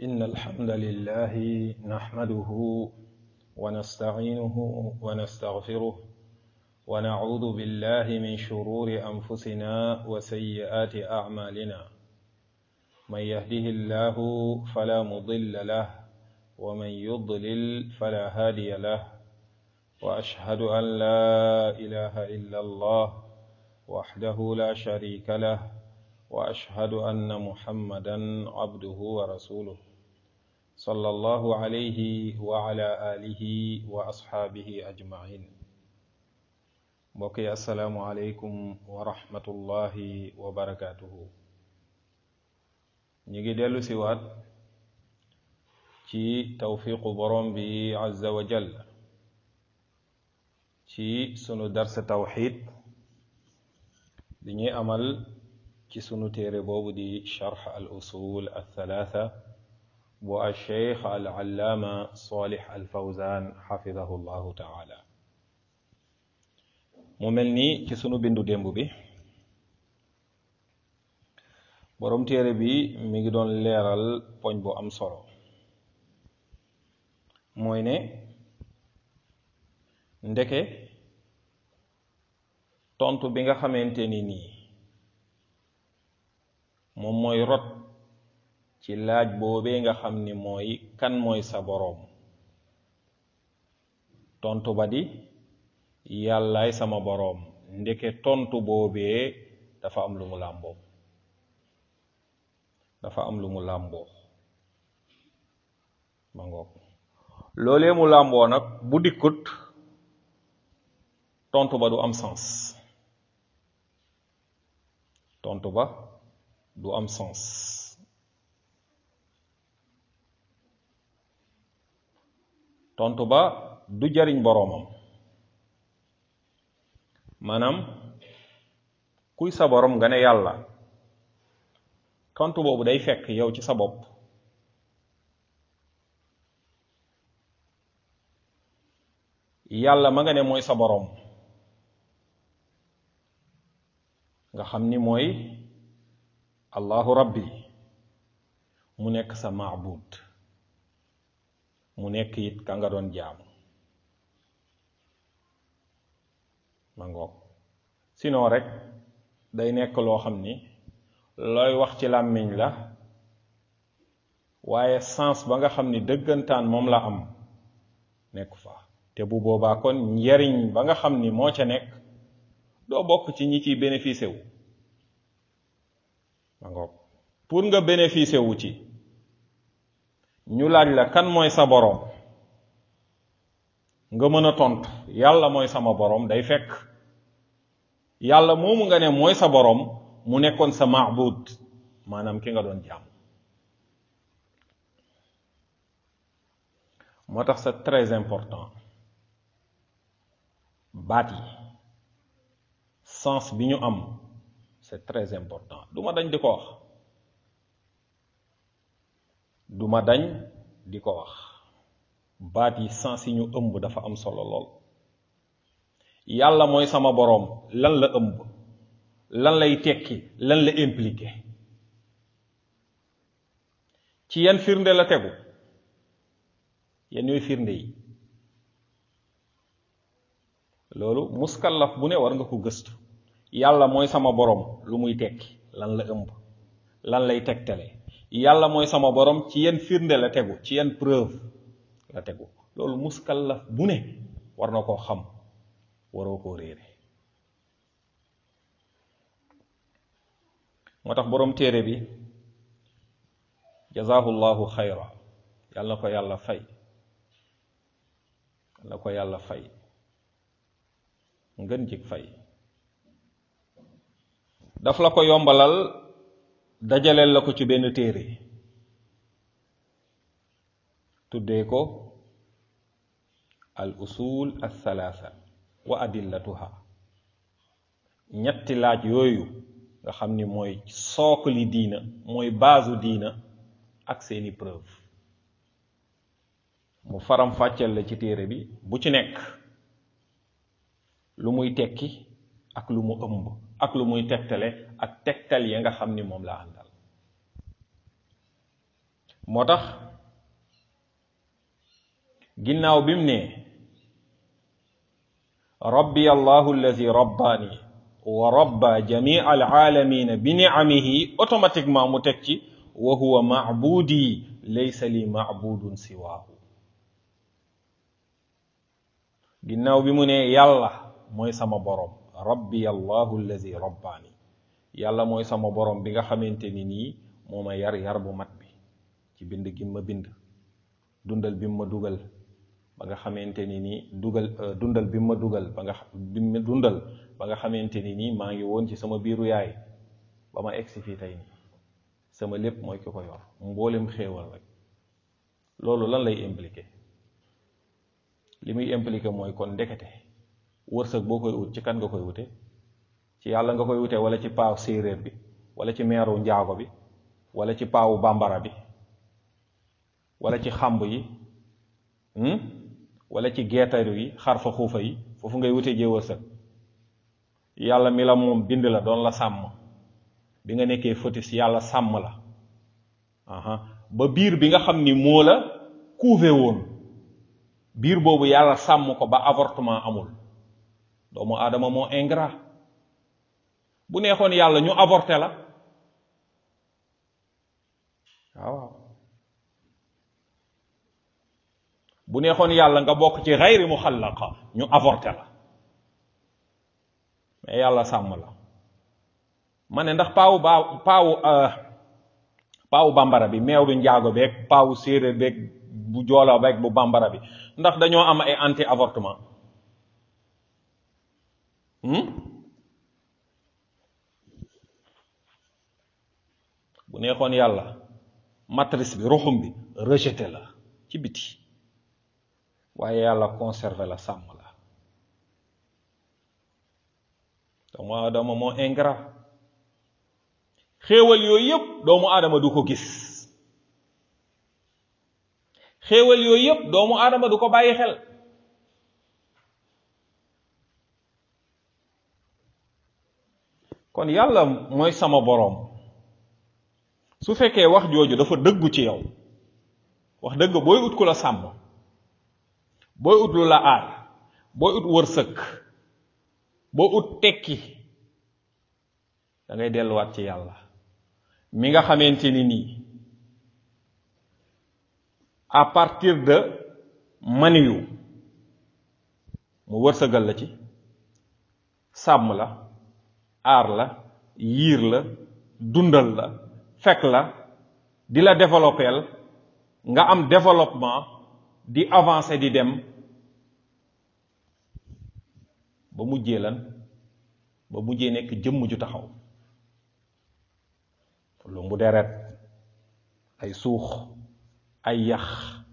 إن الحمد لله نحمده ونستعينه ونستغفره ونعوذ بالله من شرور أنفسنا وسيئات أعمالنا من يهده الله فلا مضل له ومن يضلل فلا هادي له وأشهد أن لا إله إلا الله وحده لا شريك له واشهد ان محمدا عبده ورسوله صلى الله عليه وعلى اله واصحابه اجمعين mbokki asalaamu aleykum wa rahmatullahi wa barakatuhu ñi ngi dellu si waat ci tawfiqu borom bi azza wa jal ci sunu darsa tawxid di ñuy amal ci sunu téere boobu di charx al usul al thalatha bu al cheikh al allaama salih al fawzan xafidahu llahu taala mu mel ni ci sunu bindu démb bi boroom téere bi mi ngi doon leeral poñ bu am solo mooy ne ndeke tontu bi nga xamante ni nii moom mooy rot ci laaj boobee nga xam ni mooy kan mooy sa boroom tontu ba di yàllaay sama boroom ndeke tontu boobee dafa am lu mu làmboo dafa am lu mu làmboo ma ngoog loolee mu làmboo nag bu dikkut tontu ba du am sens tontu ba du am sens tontu ba du jariñ boroomam maanaam kuy sa boroom nga ne yàlla tontu boobu day fekk yow ci sa bopp yàlla ma nga ne mooy sa boroom nga xam ni mooy allahu rabbi mu nekk sa maabud mu nekk it ka nga doon jaamu ma ngoog sinon rek day nekk loo xam ni looy wax ci làmmiñ la waaye sens ba nga xam ni dëggantaan moom la am nekku fa te bu boobaa kon njariñ ba nga xam ni moo ca nekk doo bokk ci ñi ciy bénéficié wu ma ngoog pour nga bénéficier wu ci ñu laaj la kan mooy sa boroom nga mën a tontu yàlla mooy sama boroom day fekk yàlla moomu nga ne mooy sa boroom mu nekkoon sa maabud maanaam ki nga doon jàmm moo tax c'est très important baat yi sens bi ñu am c'est très important duma dañ di ko wax duma dañ di ko wax baat yi sens yi ñu ëmb dafa am solo lool yàlla mooy sama boroom lan la ëmb lan lay tekki lan la impliqué ci yan firnde la tegu yan ñooy firnde yi loolu muskallaf bu ne war nga ko gëstu yàlla mooy sama boroom lu muy tekki lan la ëmb lan lay tegtale yàlla mooy sama boroom ci yenn firnde la tegu ci yenn preuve la tegu loolu muskallaf bu ne war na koo xam waroo koo réere moo tax boroom téere bi jazahullahu xayra yàlla na ko yàlla fay yàlla na ko yàlla fay ngën jig fay daf la ko yombalal dajaleel la ko ci benn téere tuddee ko al usul al thalatha wa adillatuha ñetti laaj yooyu nga xam ni mooy sookali diina mooy baasu diina ak seeni preuve mu faram fàcceel la ci téere bi bu ci nekk lu muy tekki ak lu mu ëmb ak lu muy tegtale ak tegtal ya nga xam ni moom la àndal moo tax ginnaaw bi mu ne rabbi allahu allazi rabbaani wa rabba jamii alaalamina bi niamihi automatiquement mu teg ci wa huwa macbuudi laysa li macbuudun siwaahu ginnaaw bi mu ne yàlla mooy sama borom rabbi allahu allazi rabbaani yàlla mooy sama borom bi nga xamante ni nii moo ma yar yar bu mat bi ci bind gi ma bind dundal bi ma dugal ba nga xamante ni nii dugal dundal bi ma dugal ba nga bi ma dundal ba nga xamante ni nii maa ngi woon ci sama biiru yaay ba ma egsi fii tey nii sama lépp mooy ki ko yor mboolem xéewal rek loolu lan lay impliqué li muy impliqué mooy kon ndekete wërsëg boo koy ut ci kan nga koy wute ci yàlla nga koy wute wala ci paaw séeréer bi wala ci meeru njaago bi wala ci paawu bambara bi wala ci xàmb yi wala ci geetaru yi xarfa xuufa yi foofu ngay wute jee wërsëg yàlla mi la moom bind la doon la sàmm bi nga nekkee fœtus yàlla sàmm la aha ba biir bi nga xam ni moo la couvé woon biir boobu yàlla sàmm ko ba avortement amul doomu aadama moo ingrat bu neexoon yàlla ñu avorté la waaw bu neexoon yàlla nga bokk ci xayri muxallaqa ñu avorté la mais yàlla sàmm la ma ne ndax paawu baa paawu paawu bambara bi meew bi njaago beeg paawu séeréer beeg bu joola beeg bu bambara bi ndax dañoo am ay anti avortement bu neexoon yàlla matrice bi ruxum bi rejeté la ci biti waaye yàlla conservé la sàmm la doomu aadama moo ingrat xéewal yooyu yëpp doomu aadama du ko gis xéewal yooyu yëpp doomu aadama du ko bàyyi xel kon yàlla mooy sama boroom su fekkee wax jooju dafa dëggu ci yow wax dëgg booy ut ku la sàmm booy ut lu la aar booy ut wërsëg boo ut tekki da ngay delluwaat ci yàlla mi nga xamante ni nii à partir de maniyu mu wërsëgal la ci sàmm la aar la yiir la dundal la fekk la di la développeel nga am développement di avancer di dem ba mujjee lan ba mujjee nekk jëmm ju taxaw lumbu deret ay suux ay yax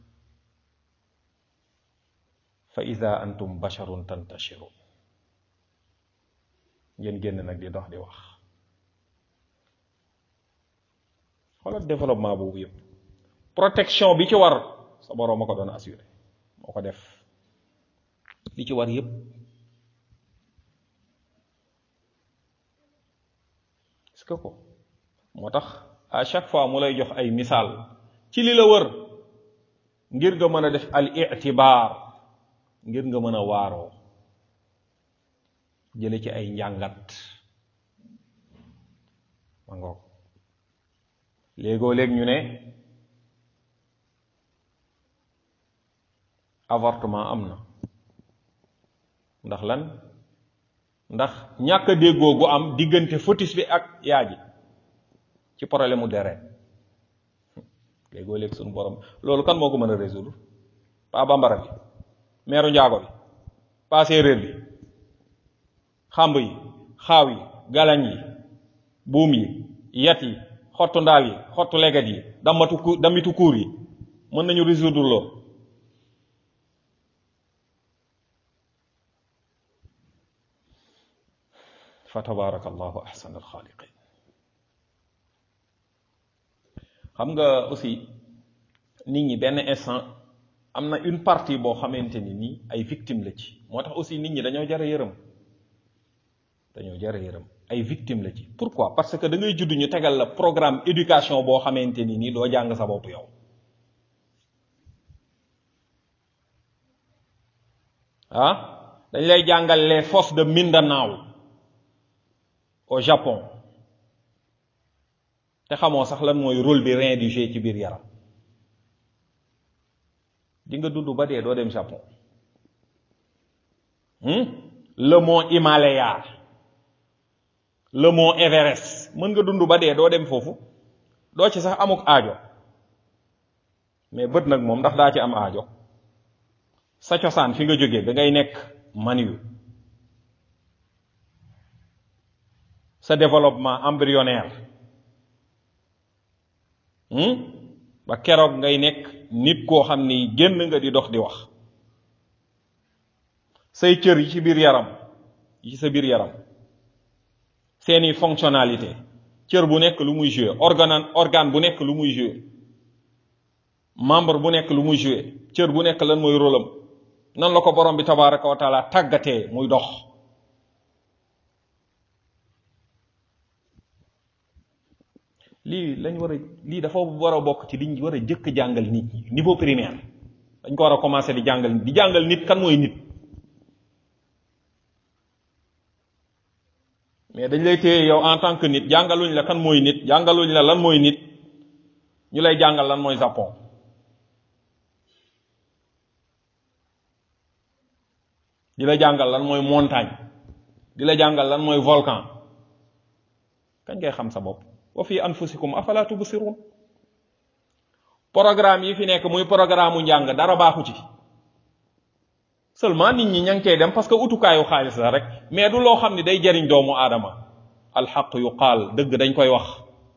fa ida antum basharun tantashirun ngeen génn nag di dox di wax xoolal développement boobu yëpp protection bi ci war sa boroom ma ko doon assuré moo ko def li ci war yëpp est-ce que ko moo tax à chaque fois mu lay jox ay misaal ci li la wër ngir nga mën a def al itibaar ngir nga mën a waaroo jële ci ay njàngat ma ngoog léegoo léeg ñu ne avortement am na ndax lan ndax ñàkk a déggoo gu am diggante fœtus bi ak yaa ji ci problème mu deret léegoo léeg suñu borom loolu kan moo ko mën a résoudre pa bambara bi meeru njaago bi pa séeréer bi xàmb yi xaaw yi galañ yi buum yi yat yi xottu ndaal yi xottu leget yi damatu ku damitu kuur yi mën nañu résoudre loolu fa tabaraka allahu ahsan alxaaliqin xam nga aussi nit ñi benn instant am na une partie boo xamante ni nii ay victime la ci moo tax aussi nit ñi dañoo jara yërëm dañoo jara yërëm ay victime la ci pourquoi parce que da ngay judd ñu tegal la programme éducation boo xamante ni nii doo jàng sa bopp yow ah dañ lay jàngal les forces de Mindanao au Japon te xamoo sax lan mooy rôle bi rein du jeu ci biir yaram di nga dund ba dee doo dem Japon le mont Himalaya le mont Everest mën nga dund ba dee doo dem foofu doo ci sax amuk aajo mais bët nag moom ndax daa ci am aajo sa cosaan fi nga jógee da ngay nekk maniyu sa développement embryonnaire ba keroog ngay nekk nit koo xam ni génn nga di dox di wax say cër yi ci biir yaram yi ci sa biir yaram seeni fonctionnalité cër bu nekk lu muy jouer organe organe bu nekk lu muy jouer membre bu nekk lu muy jouer cër bu nekk lan mooy rôle am nan la ko borom bi tabaraka wa taala tàggatee muy dox lii lañ war a lii dafa war a bokk ci liñ war a jëkk jàngal nit ñi niveau primaire dañ ko war a commencer di jàngal di jàngal nit kan mooy nit mais dañ lay téye yow en tant que nit jàngaluñ la kan mooy nit jàngaluñ la lan mooy nit ñu lay jàngal lan mooy Japon di la jàngal lan mooy montagne di la jàngal lan mooy volcan kañ ngay xam sa bopp wa fi anfusikum afala tubsirun programme yi fi nekk muy programme mu njàng dara baaxu ci seulement nit ñi ña ngi cay dem parce que utukaayu xaalis la rek mais du loo xam ni day jariñ doomu aadama alxaq yu qaal dëgg dañ koy wax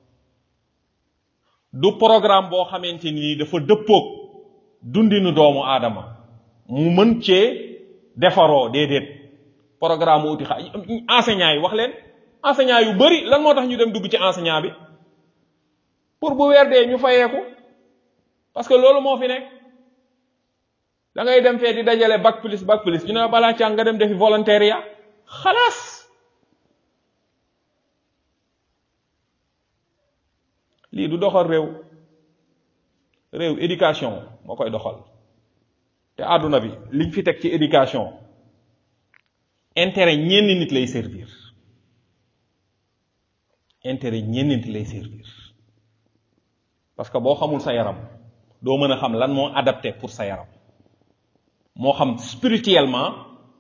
du programme boo xamante ni dafa dëppoog dundinu doomu aadama mu mën cee defaroo déedéet programme uti xa enseignant yi wax leen enseignant yu bari lan moo tax ñu dem dugg ci enseignant bi pour bu weer dee ñu fayeeku parce que loolu moo fi nekk da ngay dem fee di dajale bac plus bac plus ñu ne balaa càng nga dem defi volontariat xalaas lii du doxal réew réew éducation moo koy doxal te àdduna bi liñ fi teg ci éducation intérêt ñenn nit lay servir intérêt ñenn nit lay servir parce que boo xamul sa yaram doo mën a xam lan moo adapté pour sa yaram moo xam spirituellement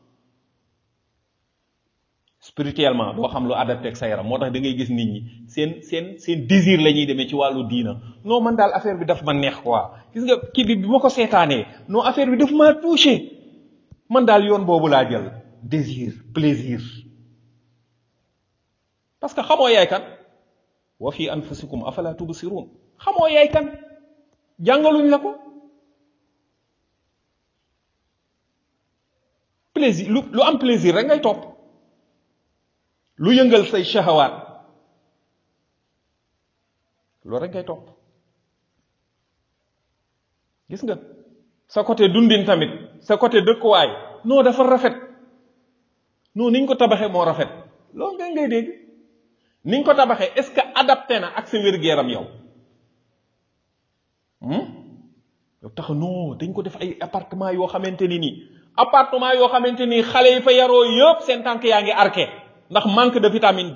spirituellement doo xam lu adapté ak sa yaram moo tax da ngay gis nit ñi seen seen seen désir la ñuy demee ci wàllu diina non man daal affaire bi daf ma neex quoi gis nga kii bi bi ma ko seetaanee non affaire bi daf maa touché man daal yoon boobu laa jël désir plaisir parce que xamoo yaay kan wa fi anfusikum afala tubsirun xamoo yaay kan jàngaluñ la ko plaisir lu lu am plaisir rek ngay topp lu yëngal say shahawaat loolu rek ngay topp gis nga sa côté dundin tamit sa côté dëkkuwaay non dafa rafet non niñ ko tabaxee moo rafet loolu nga ngay dégg niñ ko tabaxee est-ce que adapté na ak sa wér-gu-yaram yow yow tax non dañ ko def ay appartement yoo xamante ni nii appartement yoo xamante ni xale yi fa yaroo yëpp seen tànk yaa ngi arqué ndax manque de vitamine D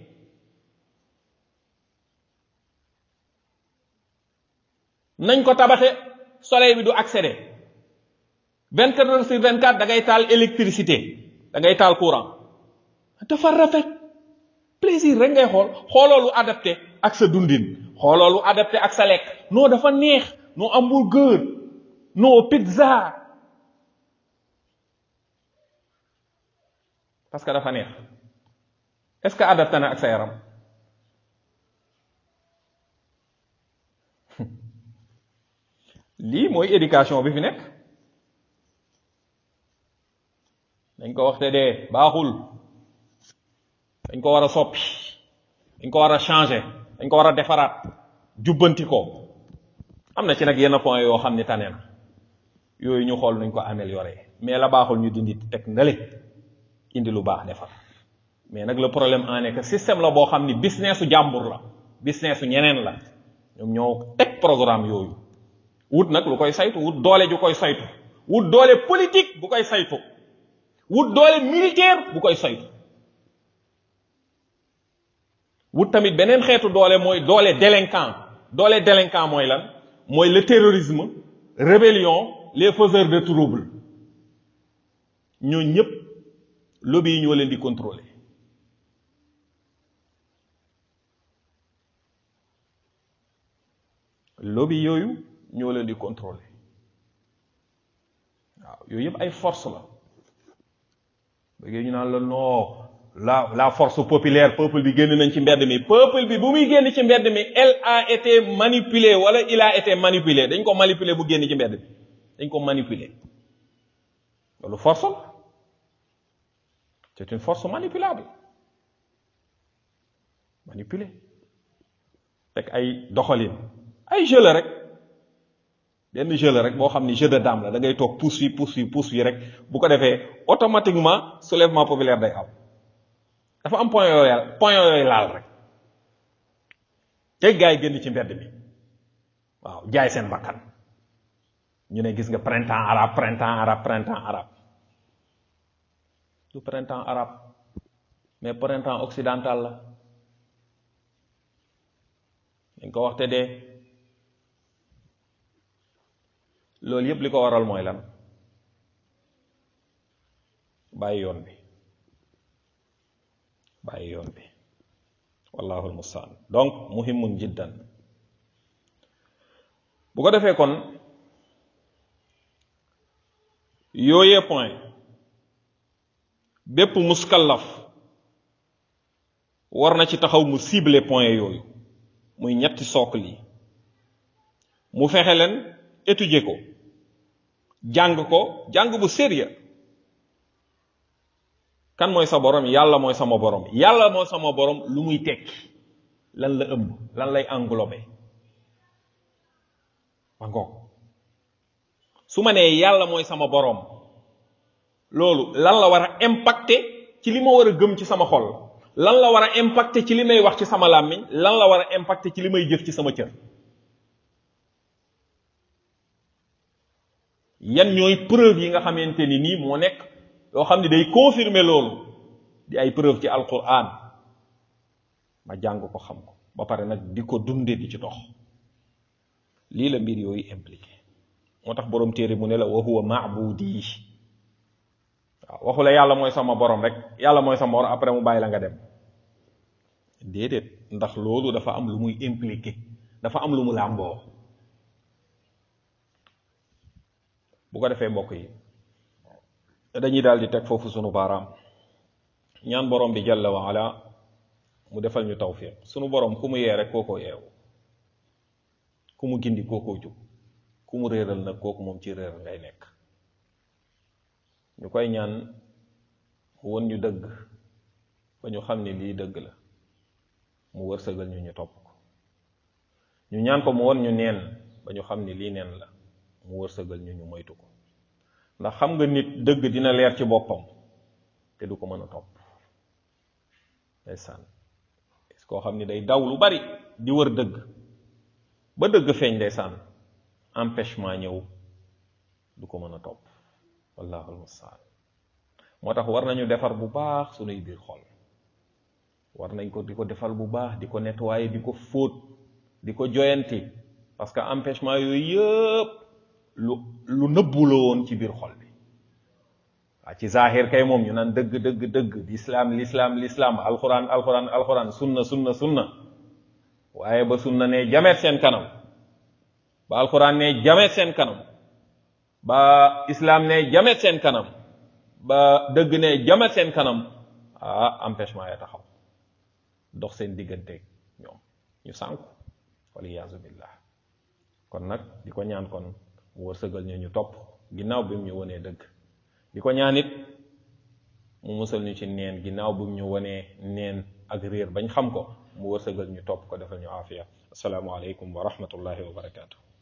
nañ ko tabaxe soleil bi du accéder vingt quatre heures sur vingt quatre da ngay taal électricité da ngay taal courant dafa rafet plaisir rek ngay xool xooloo lu adapté ak sa dundin xooloo lu adapté ak sa lekk non dafa neex non hamburger non pizza parce que dafa neex est-ce que adapté na ak sa yaram lii mooy éducation bi fi nekk dañ ko waxte dee baaxul dañ ko war a soppi dañ ko war a changer dañ ko war a defaraat jubbanti ko am na ci nag yenn point yoo xam ni tane na yooyu ñu xool nuñ ko améliorer mais la baaxul ñu dindi teg ndale indi lu baax defar mais nag le problème en est que système la boo xam ni businessu jàmbur la businessu ñeneen la ñoom ñoo teg programme yooyu wut nag lu koy saytu wut doole ju koy saytu wut doole politique bu koy saytu wut doole militaire bu koy saytu wut tamit beneen xeetu doole mooy doole délinquant doole délinquant mooy lan mooy le terrorisme rébellion les faiseurs de trouble ñoo ñëpp lobby yi ñoo leen di contrôler lobby yooyu ñoo leen di contrôler waaw yooyu yëpp ay force la bëggee ñu naan la non la la force populaire peuple bi génn nañ ci mbedd mi peuple bi bu muy génn ci mbedd mi elle a été manipulée wala il a été manipulé dañ ko manipuler bu génn ci mbedd mi dañ ko manipuler loolu force la c'est une force manipulable manipulée teg ay doxalin ay jeu la rek benn jeu la rek boo xam ni jeu de dame la da ngay toog pousse fi pousse fi pousse fi rek bu ko defee automatiquement soulèvement populaire day am dafa am point yooyu point yooyu laal rek te gars yi génn ci mbedd mi waaw jaay seen bakkan ñu ne gis nga printemps arabe printemps arabe printemps arabe du printemps arabe mais printemps occidental la dañ ko waxte dee loolu yépp li ko waral mooy lan bàyyi yoon bi bàyyi yoon bi wallahu almustaan donc muhimun jiddan bu ko defee kon yooyee point bépp muskallaf war na ci taxaw mu ciblé point yooyu muy ñetti socle yi mu fexe leen étudier ko jàng ko jàng bu sérieux kan mooy sa borom yàlla mooy sama borom yàlla mooy sama borom lu muy tekki lan la ëmb lan lay englobé ma ngoog su ma nee yàlla mooy sama borom loolu lan la war a impacter ci li ma war a gëm ci sama xol lan la war a impacter ci li may wax ci sama làmmiñ lan la war a impacter ci li may jëf ci sama cër yan ñooy preuve yi nga xamante ni nii moo nekk yoo xam ne day confirmer loolu di ay preuve ci alquran ma jàng ko xam ko ba pare nag di ko dunde di ci dox lii la mbir yooyu impliqué moo tax boroom téere mu ne la wa huwa maabudi waaw waxu la yàlla mooy sama borom rek yàlla mooy sama borom après mu bàyyi la nga dem déedéet ndax loolu dafa am lu muy impliqué dafa am lu mu làmboo bu ko defee mbokk yi dañuy daal di teg foofu sunu baaraam ñaan borom bi jalla wa ala mu defal ñu tawfiq sunu borom ku mu yee rek kookoo yeewu ku mu gindi kookoo jub ku mu réeral nag kooku moom ci réeral ngay nekk ñu koy ñaan mu won ñu dëgg ba ñu xam ne lii dëgg la mu wërsëgal ñu ñu topp ko ñu ñaan ko mu won ñu neen ba ñu xam ne lii neen la mu wërsëgal ñu ñu moytu ko ndax xam nga nit dëgg dina leer ci boppam te du ko mën a topp ndeysaan koo xam ni day daw lu bari di wër dëgg ba dëgg feeñ ndeysaan empêchement ñëw du ko mën a topp wallahu almustaan moo tax war nañu defar bu baax sunuy biir xol war nañ ko di ko defal bu baax di ko nettoyer di ko fóot di ko joyanti parce que empêchement yooyu yëpp lu lu nëbbu la woon ci biir xol bi waa ci zahir kay moom ñu naan dëgg dëgg dëgg l'islam l'islam l'islam alquran alquran alquran sunna sunna sunna waaye ba sunna ne jameet seen kanam ba alquran ne jameet seen kanam ba islam ne jameet seen kanam ba dëgg ne jameet seen kanam ah empêchement ya taxaw dox seen digganteeg ñoom ñu sànku waliyaazu billah kon nag di ko ñaan kon mu wërsëgal ñu ñu topp ginnaaw bi mu ñu wonee dëgg di ko ñaan it mu musal ñu ci neen ginnaaw bi mu ñu wonee neen ak réer bañ xam ko mu wërsëgal ñu topp ko defal ñu aafiya assalaamu aleykum wa rahmatullahi wa barakaatu